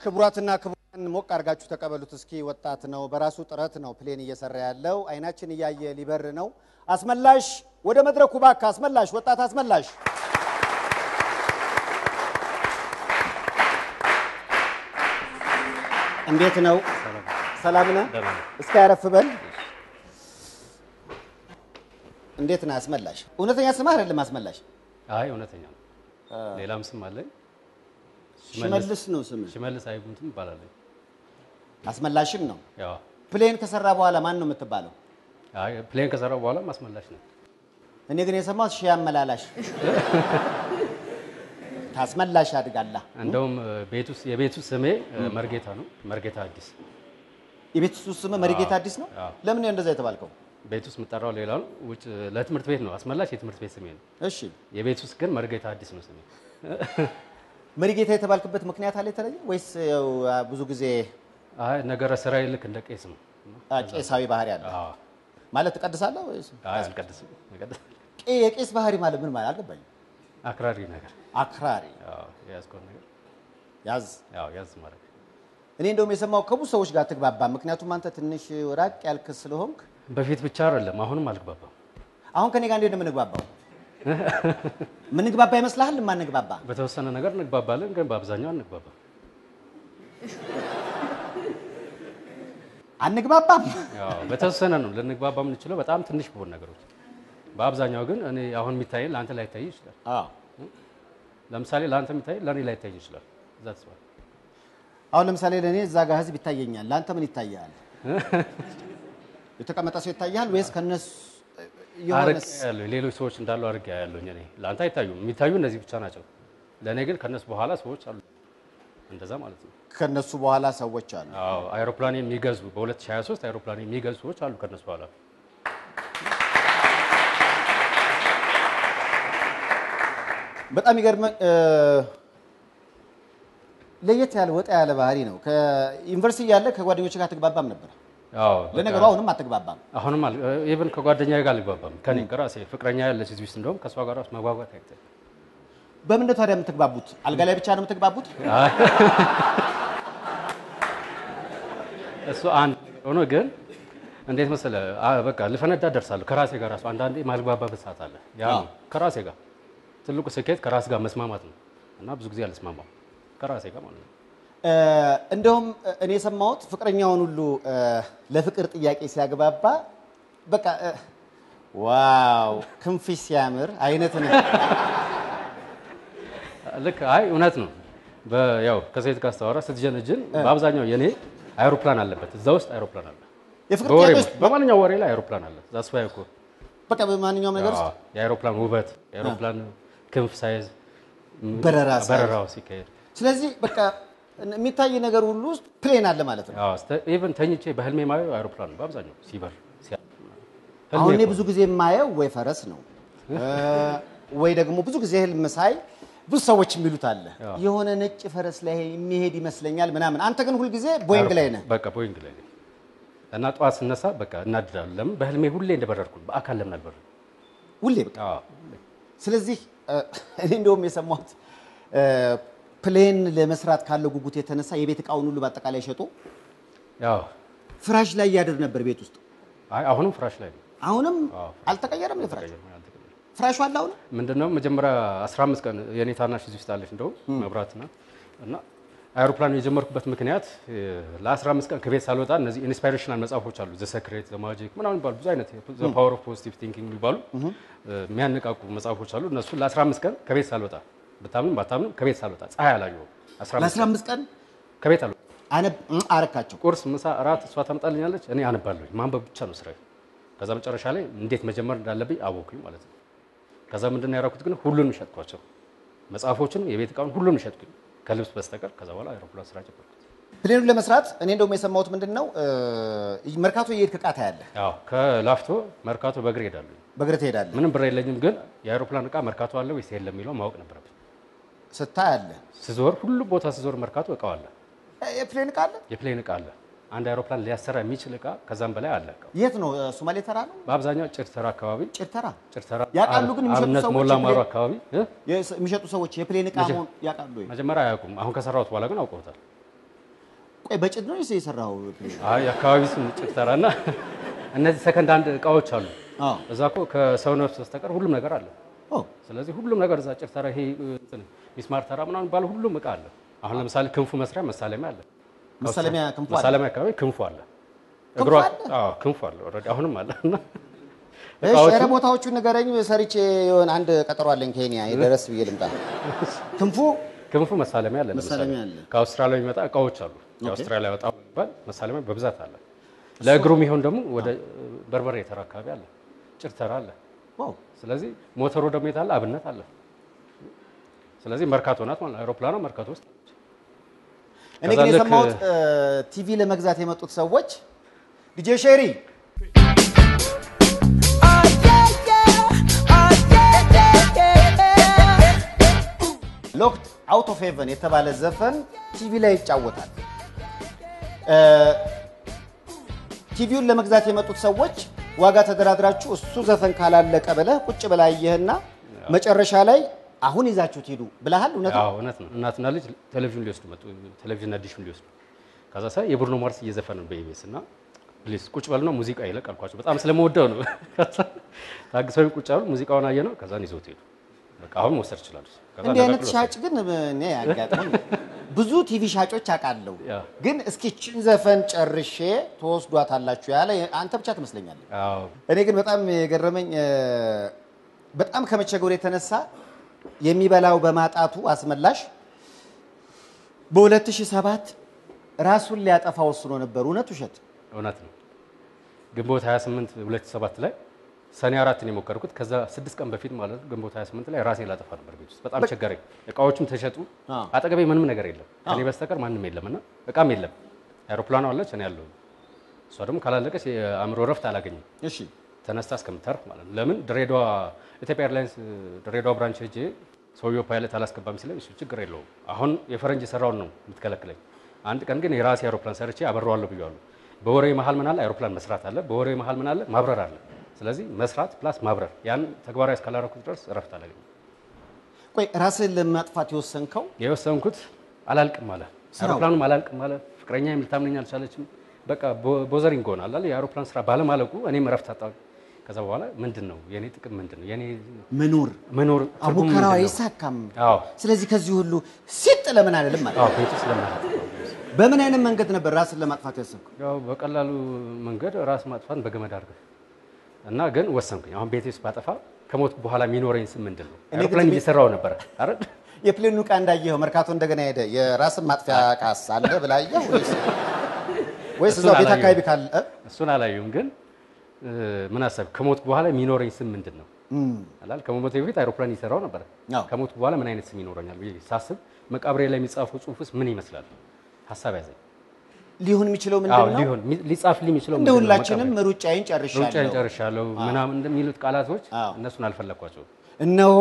ክቡራትና ክቡራን ሞቅ አድርጋችሁ ተቀበሉት እስኪ። ወጣት ነው፣ በራሱ ጥረት ነው ፕሌን እየሰራ ያለው። አይናችን እያየ ሊበር ነው። አስመላሽ ወደ መድረኩ ባካ። አስመላሽ፣ ወጣት አስመላሽ እንዴት ነው? ሰላም ነህ? እስኪ ያረፍ በል። እንዴት ነህ አስመላሽ? እውነተኛ ስምህ አይደለም አስመላሽ፣ አይ እውነተኛ ነው። ሌላም ስም አለኝ። ሽመልስ ነው ስምህ። ሽመልስ አይጉንትም ይባላለኝ። አስመላሽም ነው። ያው ፕሌን ከሰራ በኋላ ማን ነው የምትባለው? አይ ፕሌን ከሰራው በኋላ ማስመላሽ ነው። እኔ ግን የሰማሁት ሺህ አመላላሽ ታስመላሽ አድጋላ። እንደውም ቤት ውስጥ የቤት ውስጥ ስሜ መርጌታ ነው። መርጌታ አዲስ። የቤት ውስጥ ስምህ መሪጌታ አዲስ ነው። አዎ። ለምን ነው እንደዛ የተባልከው? ቤት ውስጥ የምጠራው ሌላ ነው። ውጭ ለትምህርት ቤት ነው። አስመላሽ የትምህርት ቤት ስሜ ነው። እሺ የቤት ውስጥ ግን መርጌታ አዲስ ነው ስሜ። መሪጌታ የተባልክበት ምክንያት አለ የተለየ ወይስ ያው ብዙ ጊዜ አይ ነገረ ስራዬ ልክ እንደ ቄስ ነው። አ, ቄሳዊ ባህሪ አለ አዎ። ማለት ትቀድሳለህ ወይስ? አይ አልቀድስም። አልቀድስም። ቄ- የቄስ ባህሪ ማለት ምን ማለት አልገባኝም። አክራሪ ነገር አክራሪ ያው የያዝከውን ነገር ያዝ። ያው ያዝ ማድረግ እኔ እንደውም የሰማው ከብዙ ሰዎች ጋር ትግባባ። ምክንያቱም አንተ ትንሽ ራቅ ያልክ ስለሆንክ በፊት ብቻ አይደለም አሁንም አልግባባም። አሁን ከኔ ጋር እንዴት ነው የምንግባባው? ምንግባባ ይመስልሃል? ማንግባባ በተወሰነ ነገር እንግባባለን፣ ግን በአብዛኛው አንግባባም። አንግባባም። ያው በተወሰነ ነው ልንግባባ የምንችለው በጣም ትንሽ በሆኑ ነገሮች። በአብዛኛው ግን እኔ አሁን የሚታየኝ ለአንተ ላይታይ ይችላል። አዎ። ለምሳሌ ለአንተ የሚታይ ለእኔ ላይታይ ይችላል። እዛ ተስፋ አሁን ለምሳሌ ለእኔ እዛ ጋር ህዝብ ይታየኛል። ለአንተ ምን ይታያል? የተቀመጠ ሰው ይታያል ወይስ ከነሱ አርቅ የሆነስ ያለው ሌሎች ሰዎች እንዳሉ አድርግ ያለሁኝ እኔ ለአንተ አይታዩም። የሚታዩ እነዚህ ብቻ ናቸው። ለእኔ ግን ከነሱ በኋላ ሰዎች አሉ። እንደዛ ማለት ነው። ከነሱ በኋላ ሰዎች አሉ? አዎ አይሮፕላን የሚገዙ በ2023 አይሮፕላን የሚገዙ ሰዎች አሉ ከነሱ በኋላ በጣም ይገርመ ለየት ያለ ወጣ ያለ ባህሪ ነው። ከዩኒቨርሲቲ ያለ ከጓደኞች ጋር ትግባባም ነበር። አዎ ለነገሩ በቃ አሁንም አትግባባም። አሁንም ኢቨን ከጓደኛዬ ጋር አልግባባም። ከኔ ከራሴ ፍቅረኛ ያለች እዚህ ውስጥ እንደውም ከእሷ ጋር ራሱ መግባባት አይቻልም። በምን ነው ታዲያ የምትግባቡት? አልጋ ላይ ብቻ ነው የምትግባቡት? እሱ አንድ ሆኖ ግን እንዴት መሰለህ አ- በቃ ልፈነዳ ደርሳለሁ ከራሴ ጋር ራሱ አንዳንዴ ማልግባባበት ሰዓት አለ። ያ ነው ከራሴ ጋር ትልቁ ስኬት ከራስ ጋር መስማማት ነው እና ብዙ ጊዜ አልስማማም ከራሴ ጋር ማለት ነው። እ፣ እንደውም እኔ የሰማሁት ፍቅረኛውን ሁሉ እ፣ ለፍቅር ጥያቄ ሲያግባባ በቃ እ፣ ዋው ክንፍሽ ሲያምር አይነት ነው። ልክ አይ እውነት ነው። በ- ያው ከሴት ጋር ስታወራ ስትጀነጅን በአብዛኛው የኔ አይሮፕላን አለበት እዛ ውስጥ አይሮፕላን አለ። የፍቅር በወሬ ጥያቄዎች በማንኛውም ወሬ ላይ አይሮፕላን አለ። ዛስ ዋይ እኮ በቃ በማንኛውም ነገር ውስጥ አዎ፣ የአይሮፕላን ውበት የአይሮፕላን ክንፍ ሳይዝ ም- በረራ ሳይዝ። በረራው ሲካሄድ ስለዚህ በቃ የሚታይ ነገር ሁሉ ውስጥ ፕሌን አለ ማለት ነው። ኢቨን ተኝቼ በህልሜ ማየው አይሮፕላን ነው በአብዛኛው ሲበር ሲያ- ህልሜ አሁን እኔ እኮ ብዙ ጊዜ የማየው ወይ ፈረስ ነው እ፣ ወይ ደግሞ ብዙ ጊዜ ህልም ሳይ ብዙ ሰዎች የሚሉት አለ አዎ። የሆነ ነጭ ፈረስ ላይ የሚሄድ ይመስለኛል ምናምን። አንተ ግን ሁልጊዜ ቦይንግ ላይ ነህ። በቃ ቦይንግ ላይ ነኝ እና ጠዋት ስነሳ በቃ እናድዳለሁ። ለምን በህልሜ ሁሌ እንደበረርኩ በአካል ለምን አልበረርም? ሁሌ በቃ አዎ ስለዚህ እ፣ እኔ እንደውም የሰማሁት እ፣ ፕሌን ለመስራት ካለው ጉጉት የተነሳ የቤት እቃውን ሁሉ በአጠቃላይ ሸጦ ያው ፍራሽ ላይ እያደር ነበር ቤት ውስጥ። አይ አሁንም ፍራሽ ላይ ነው። አሁንም አዎ። አልተቀየረም። የፍራሽ ተቀየረ፣ አልተቀየረም። ፍራሹ አለ አሁን ምንድነው መጀመሪያ 15 ቀን የኔ ታናሽ እዚህ ውስጥ አለች እንደውም መብራት ናት እና አይሮፕላን የጀመርኩበት ምክንያት እ፣ ለ15 ቀን ከቤት ሳልወጣ እነዚህ ኢንስፓይሬሽናል መጽሐፎች አሉ ዘ ሰክሬት ዘ ማጂክ ምናምን የሚባሉ ብዙ አይነት ዘ ፓወር ኦፍ ፖዚቲቭ ቲንኪንግ የሚባሉ እ፣ የሚያነቃቁ መጽሐፎች አሉ እነሱ ለ15 ቀን ከቤት ሳልወጣ ብታምንም ባታምንም ከቤት ሳልወጣ ፀሐይ አላየሁም 15 ቀን ለ15 ቀን ከቤት አልወጣም አነብ እ፣ አረካቸው። ቁርስ፣ ምሳ፣ እራት እሷ ታመጣልኛለች። እኔ አነባለሁ። ማንበብ ብቻ ነው ስራዬ። ከዛ መጨረሻ ላይ እንዴት መጀመር እንዳለብኝ አወኩኝ ማለት ነው። ከዛ ምንድን ነው ያደረኩት ግን ሁሉንም ሸጥኳቸው። መጽሐፎችንም የቤት እቃውን ሁሉንም ሸጥኩኝ ከልብስ በስተቀር። ከዛ በኋላ አይሮፕላን ስራ ጀመርኩት። ፕሌኑን ለመስራት እኔ እንደውም የሰማሁት ምንድን ነው እ፣ መርካቶ እየሄድክ እቃ ታያለህ፣ ያው ከላፍቶ መርካቶ በእግር ሄዳለሁ። በእግር ትሄዳለህ፣ ምንም ብር የለኝም፣ ግን የአይሮፕላን እቃ መርካቶ አለ ወይስ የለም የሚለው ማወቅ ነበረብኝ። ስታይ አለ። ስዞር ሁሉ ቦታ ስዞር መርካቶ እቃው አለ፣ እ፣ የፕሌን እቃ አለ። የፕሌን እቃ አለ። አንድ አይሮፕላን ሊያሰራ የሚችል እቃ ከዛም በላይ አለ እቃው። የት ነው? እ፣ ሶማሌ ተራ ነው? በአብዛኛው ጭርተራ አካባቢ ጭርተራ ጭርተራ ያውቃሉ ግን የሚሸጡ አብነት ሰዎች ሞላ ማሩ የፕሌን- አካባቢ እ? የስ- የሚሸጡ ሰዎች የፕሌን እቃ መጀ- መሆን ያውቃሉ ወይ? መጀመሪያ አያውቁም። አሁን ከሰራሁት በኋላ ግን አውቀውታል። ቆይ በጭድ ነው የሰራው? አይ የአካባቢ ስም ጭርተራ እና እነዚህ ሰከንድ አንድ እቃዎች አሉ። አዎ እዛ እኮ ከሰው ነፍስ በስተቀር ሁሉም ነገር አለ። ኦ ስለዚህ ሁሉም ነገር እዛ ጭርተራ፣ ይሄ እንትን ሚስማር ተራ ምናምን ባለ ሁሉም እቃ አለ። አሁን ለምሳሌ ክንፉ መስሪያ መሳለሚያ አለ። መሳለሚያ ክንፉ አለ? መሳለሚያ አካባቢ ክንፉ አለ። ክንፉ እግሯ አለ? አዎ ክንፉ አለ። ኦልሬዲ አሁንም አለ እና እሺ፣ እቃዎቹ ኧረ ቦታዎቹን ንገረኝ። ሰርቼ የሆነ አንድ ቀጠሮ አለኝ ኬንያ የደረስ ብዬ ልምጣ። ክንፉ ክንፉ መሳለሚያ አለ። ለምሳሌ መሳለሚያ አለ። ከአውስትራሊያ የሚመጣ እቃዎች አሉ። የአውስትራሊያ ወጣ የሚባል መሳለሚያ በብዛት አለ። ለእግሩ የሚሆን ደግሞ ወደ በርበሬ ተራ አካባቢ አለ፣ ጭርተራ አለ። ዋው ስለዚህ ሞተሩ ደግሞ የት አለ? አብነት አለ። ስለዚህ መርካቶ ናት ማለት ነው። አይሮፕላኗ መርካቶ ውስጥ ነች። እኔ ከዛ ግን ልክ- የሰማሁት ቲቪ ለመግዛት የመጡት ሰዎች ዲጄ ሼሪ ሎክድ አውት ኦፍ ሄቨን የተባለ ዘፈን ቲቪ ላይ ይጫወታል። እ፣ ቲቪውን ለመግዛት የመጡት ሰዎች ዋጋ ተደራድራችሁ እሱ ዘፈን ካላለቀ ብለህ ቁጭ ብላ አየህና መጨረሻ ላይ አሁን ይዛችሁት ሂዱ ብለሃል። እውነት ነው? አዎ እውነት ነው። እናትና ልጅ ቴሌቪዥን ሊወስዱ መጡ። ቴሌቪዥን አዲሽን ሊወስዱ ከዛ ሳይ የብሩኖ ማርስ እየዘፈነ ነው በኢቢኤስ እና ፕሊዝ ቁጭ በልና ሙዚቃ ይለቅ አልኳቸው። በጣም ስለምወደው ነው። ከዛ ታግሰው ቁጭ አሉ። ሙዚቃውን አየ ነው። ከዛን ይዘውት ሄዱ። በቃ አሁን መውሰድ ይችላሉ። ከዛ እንዲህ አይነት ነቃቅሎ ሻጭ ግን እኔ ያጋጥመኝ ብዙ ቲቪ ሻጮች አውቃለሁ። ያ። ግን እስኪ ችን ዘፈን ጨርሼ ተወስዷታላችሁ ያለ አንተ ብቻ ትመስለኛለህ። አዎ እኔ ግን በጣም የገረመኝ እ፣ በጣም ከመቸገሩ የተነሳ የሚበላው በማጣቱ አስመላሽ በ2007 ራሱን ሊያጠፋ ወስኖ ነበር። እውነት ውሸት? እውነት ነው። ግንቦት 28 2007 ላይ ሰኔ አራትን የሞከርኩት ከዛ ስድስት ቀን በፊት ማለት ነው። ግንቦት 28 ላይ ራሴ ላጠፋ ነበር ቤት ውስጥ በጣም ቸገረኝ። እቃዎቹም ተሸጡ። አዎ። አጠገቤ ምንም ነገር የለም ከኔ በስተቀር ማንም የለም እና እቃም የለም። አይሮፕላኗ አለች፣ እኔ ያለሁ። እሷ ደግሞ ካላለቀች የአእምሮ ረፍት አላገኝም እሺ ተነስታ እስከምታርፍ ማለት ነው። ለምን ድሬዳዋ ኢትዮጵያ ኤርላይንስ ድሬዳዋ ብራንች ሄጄ ሰውየው ፓይለት አላስገባም ሲለኝ እሱ ችግር የለውም አሁን የፈረንጅ የሰራውን ነው የምትከለክለኝ። አንድ ቀን ግን የራሴ አይሮፕላን ሰርቼ አበረዋለሁ ብያለሁ። በወሬ መሀል ምን አለ አይሮፕላን መስራት አለ፣ በወሬ መሀል ምን አለ ማብረር አለ። ስለዚህ መስራት ፕላስ ማብረር ያን ተግባራዊ እስካላረኩት ድረስ እረፍት አላገኝም። ቆይ ራስህን ለማጥፋት የወሰንከው የወሰንኩት አላልቅም አለ ስራው? አይሮፕላኑም አላልቅም አለ። ፍቅረኛ ልታምነኝ አልቻለችም። በቃ ቦ- ቦዘሪንግ ሆናል አለ የአይሮፕላን ስራ ባለማለቁ እኔም እረፍት አጣሁ። ከዛ በኋላ ምንድን ነው የኔ ጥቅም ምንድን ነው የኔ መኖር መኖር ትርጉሙ አቡከራው ምንድን ነው? አይሳካም። አዎ ስለዚህ ከዚህ ሁሉ ሲጥ ለምን አይደለም ማለት አዎ ቤት ውስጥ ለማለት በምን አይነት መንገድ ነበር ራስን ለማጥፋት ያሰብከው? ያው በቀላሉ መንገድ ራስ ማጥፋት በገመድ አድርገህ እና ግን ወሰንኩኝ። አሁን ቤት ውስጥ ባጠፋ ከሞት በኋላ የሚኖረኝ ስም ምንድን ነው? እኔ ግን አይሮፕላን ቤት- እየሰራው ነበረ አይደል? የፕሌኑ ዕቃ እንዳየኸው መርካቶ እንደገና ሄደ የራስን ማጥፊያ ቃስ አለ ብላየው ወይስ ወይስ እሱን እዛው ቤት አላየሁም። አካባቢ ካለ እ? እሱን አላየሁም። ግን እ፣ ምን አሰብክ? ከሞት በኋላ የሚኖረኝ ስም ምንድን ነው እም፣ አላል ከመሞቴ በፊት አይሮፕላን እየሰራው ነበረ። አዎ። ከሞት በኋላ ምን አይነት ስም ይኖረኛል ብዬ ሳስብ መቃብሬ ላይ የሚጻፈው ጽሑፍስ ምን ይመስላል? ሀሳብ ያዘኝ። ሊሆን የሚችለው አዎ ምንድን ነው? ሊሆን ሚ- ሊጻፍልኝ የሚችለው እንደ ምንድን ነው? ሁላችንም መቃብሬ? ሩጫዬን ሩጫዬን ጨርሻለሁ። ጨርሻለሁ ምናምን እንደሚሉት ቃላቶች አዎ። እነሱን አልፈለኳቸውም። እነሆ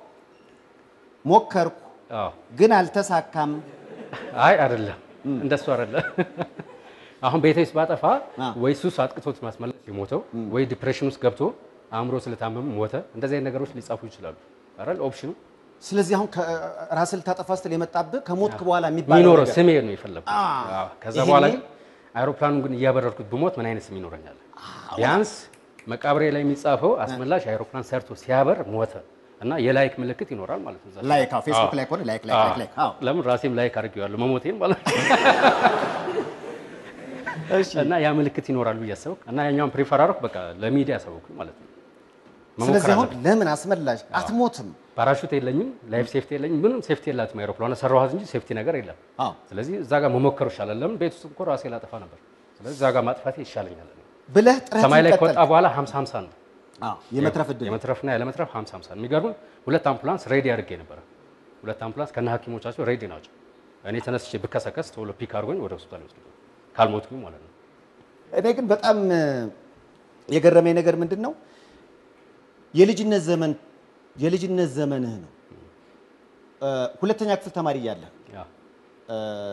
ሞከርኩ አዎ ግን አልተሳካም። አይ አይደለም፣ እንደሱ አይደለም። አሁን ቤቴ ውስጥ ባጠፋ አ። ወይ ሱስ አጥቅቶት ማስመለስ የሞተው ወይ ዲፕሬሽን ውስጥ ገብቶ አእምሮ ስለታመመ ሞተ። እንደዚህ አይነት ነገሮች ሊጻፉ ይችላሉ አይደል? ኦፕሽኑ ስለዚህ አሁን ራስን ልታጠፋ ስትል የመጣብህ ከሞትክ በኋላ የሚባለው የሚኖረው ነገር ስሜ ነው የፈለግኩት። አ። አዎ። ከዛ ይሄኔ- በኋላ ግን አይሮፕላኑን ግን እያበረርኩት ብሞት ምን አይነት ስም ይኖረኛል? ቢያንስ መቃብሬ ላይ የሚጻፈው አስመላሽ አይሮፕላን ሰርቶ ሲያበር ሞተ እና የላይክ ምልክት ይኖራል ማለት ነው። እዛ ላይ። ላይክ አዎ፣ ፌስቡክ አዎ። ላይ ከሆነ ላይክ ላይክ አዎ። ላይክ ላይክ አዎ። ለምን ራሴም ላይክ አድርጌዋለሁ መሞቴን ማለት ነው። እሺ እና ያ ምልክት ይኖራል ብዬ አሰብኩ እና ያኛውን ፕሪፈር አደረኩ። በቃ ለሚዲያ አሰብኩ ማለት ነው። መሞከር ስለዚህ አሁን አለብኝ። ለምን አስመላሽ አትሞትም? ፓራሹት የለኝም፣ ላይፍ ሴፍቲ የለኝም፣ ምንም ሴፍቲ የላትም አይሮፕላኗ ሰራኋት እንጂ ሴፍቲ ነገር የለም። አዎ ስለዚህ እዛ ጋር መሞከሩ ይሻላል። ለምን ቤት ውስጥ እኮ ራሴ ላጠፋ ነበር። ስለዚህ እዛ ጋር ማጥፋቴ ይሻለኛል። ብለህ ጥረት ሰማይ ላይ ከወጣ በኋላ 50 50 ነው አዎ የመትረፍ እድል የመትረፍና ያለመትረፍ 50 50 ነው። የሚገርም ሁለት አምቡላንስ ሬዲ አድርጌ ነበረ። ሁለት አምቡላንስ ከነ ሐኪሞቻቸው ሬዲ ናቸው። እኔ ተነስቼ ብከሰከስ ቶሎ ፒክ አድርጎኝ ወደ ሆስፒታል ይወስዱ ካልሞትኩኝ ማለት ነው። እኔ ግን በጣም እ፣ የገረመኝ ነገር ምንድን ነው የልጅነት ዘመን የልጅነት ዘመንህ ነው እ፣ ሁለተኛ ክፍል ተማሪ እያለህ ያ እ፣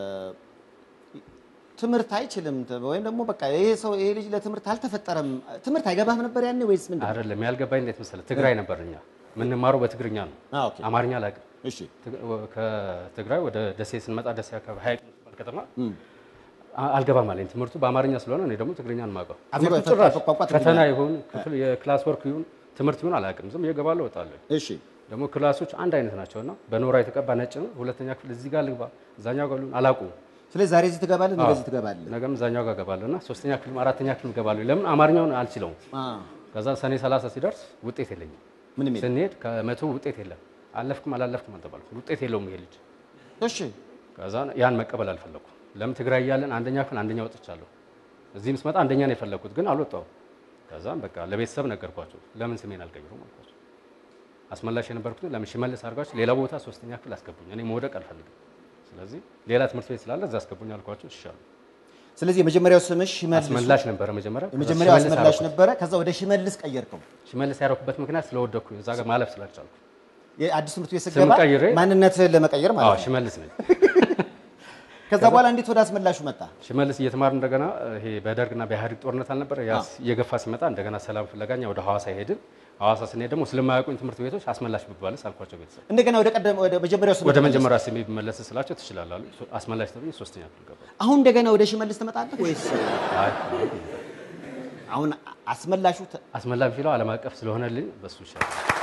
ትምህርት አይችልም ተ- ወይም ደግሞ በቃ ይሄ ሰው ይሄ ልጅ ለትምህርት አልተፈጠረም ትምህርት አይገባህም ነበር ያኔ ወይስ ምንድን ነው? አይደለም ያልገባኝ እንዴት መሰለህ፣ ትግራይ ነበር እኛ የምንማረው በትግርኛ ነው። አ፣ ኦኬ አማርኛ አላውቅም። እሺ ትግ- ከትግራይ ወደ ደሴ ስንመጣ ደሴ አካባቢ ሀይቅ የምትባል ከተማ እም፣ አ- አልገባም አለኝ። ትምህርቱ በአማርኛ ስለሆነ እኔ ደግሞ ትግርኛን ማውቀው አፍ- ትምህርቱ ፈ- ጭራሽ ቋንቋ ትግርኛ ፈተና ይሁን ክፍል የክላስ ወርክ ይሁን ትምህርት ይሁን አላውቅም። ዝም እየገባለሁ እወጣለሁ። እሺ ደግሞ ክላሶች አንድ አይነት ናቸው እና በኖራ የተቀባ ነጭ ነው። ሁለተኛ ክፍል እዚህ ጋር ልግባ እዛኛው ጋር ልሁን አላውቁም። ስለዚህ ዛሬ እዚህ ትገባለህ፣ ነገ እዚህ ትገባለህ። ነገም እዛኛው ጋር ገባለሁ እና ሶስተኛ ክፍልም አራተኛ ክፍልም ገባለሁ። ለምን አማርኛውን አልችለውም። አ፣ ከዛ ሰኔ 30 ሲደርስ ውጤት የለኝም። ምንም የለም። ስንሄድ ከመቶ ውጤት የለም። አለፍክም አላለፍክም አልተባልኩም። ውጤት የለውም ይሄ ልጅ። እሺ ከዛ ያን መቀበል አልፈለኩም። ለምን ትግራይ እያለን አንደኛ ክፍል አንደኛ ወጥቻለሁ። እዚህም ስመጣ አንደኛ ነው የፈለኩት ግን አልወጣሁም። ከዛም በቃ ለቤተሰብ ነገርኳቸው። ለምን ስሜን አልቀይሩም አልኳቸው። አስመላሽ የነበርኩት ለምን ሽመልስ አድርጓቸው ሌላ ቦታ ሶስተኛ ክፍል አስገቡኝ። እኔ መውደቅ አልፈልግም። ስለዚህ ሌላ ትምህርት ቤት ስላለ እዛ አስገቡኝ አልኳቸው። ይሻሉ ስለዚህ የመጀመሪያው ስምሽ ሽመልስ አስመላሽ ነበረ መጀመሪያ። ከዛ የመጀመሪያው ሽመልስ አስመላሽ አደረኩት። ነበረ። ከዛ ወደ ሽመልስ ቀየርከው። ሽመልስ ያደረኩበት ምክንያት ስለወደኩኝ እዛ ጋር ማለፍ ስላልቻልኩ። የአዲስ ትምህርት ቤት ስገባ ቀይሬ ማንነትህን ለመቀየር አዎ ማለት ነው። ሽመልስ ነኝ። ከዛ በኋላ እንዴት ወደ አስመላሹ መጣ? ሽመልስ እየተማር እንደገና ይሄ በደርግና በኢህአዴግ ጦርነት አልነበረ ያ እየገፋ ሲመጣ እንደገና ሰላም ፍለጋኛ ወደ ሐዋሳ ሄድን። ሐዋሳ ስንሄድ ደግሞ ስለማያውቁኝ ትምህርት ቤቶች አስመላሽ ብባልስ አልኳቸው ቤተሰብ እንደገና ወደ ቀደም ወደ መጀመሪያው ስም ወደ መጀመሪያ ስሜ ብመለስ ስላቸው ትችላላሉ። አስመላሽ ተብዬ ሶስተኛ ክፍል ገባሁ። አሁን እንደገና ወደ ሽመልስ ትመጣለህ ወይስ አይ አሁን አስመላሹ ተ- አስመላሽ ፊለው ዓለም አቀፍ ስለሆነልኝ በሱ ይሻላል።